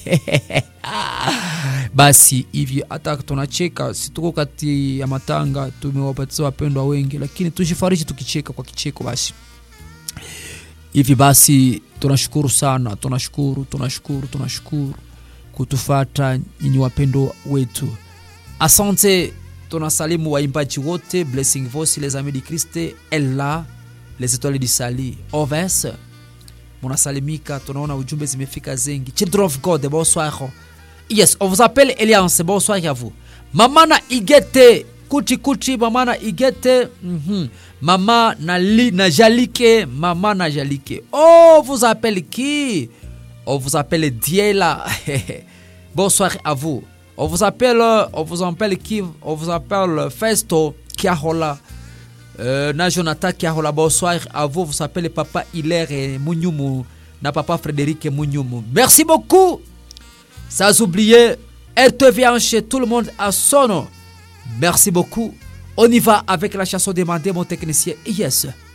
basi hivi hata tunacheka situko kati ya matanga tumewapatia wapendwa wengi lakini tujifariji tukicheka kwa kicheko basi hivi basi tunashukuru sana tunashukuru tunashukuru tunashukuru kutufata nyinyi wapendo wetu asante tunasalimu waimbaji wote blessing voice les amis du christ ella les étoiles du sali oves munasalimika tunaona ujumbe zimefika zengi children of god bonsoir yes on vous appelle eliance bonsoir à vous mamana igete kuchi kuchi mamana igete mhm. mama nali najalike mama najalike on vous appelle qui on vous appelle diela bonsoir à vous on vous appelle on vous appelle qui on vous appelle festo kiahola euh, na jonathan kiahola bonsoir à vous vous appelle papa hilaire munyumu na papa frédéric munyumu merci beaucoup sans oublier RTV chez tout le monde à son nom. Merci beaucoup. On y va avec la chanson demandée, mon technicien. Yes.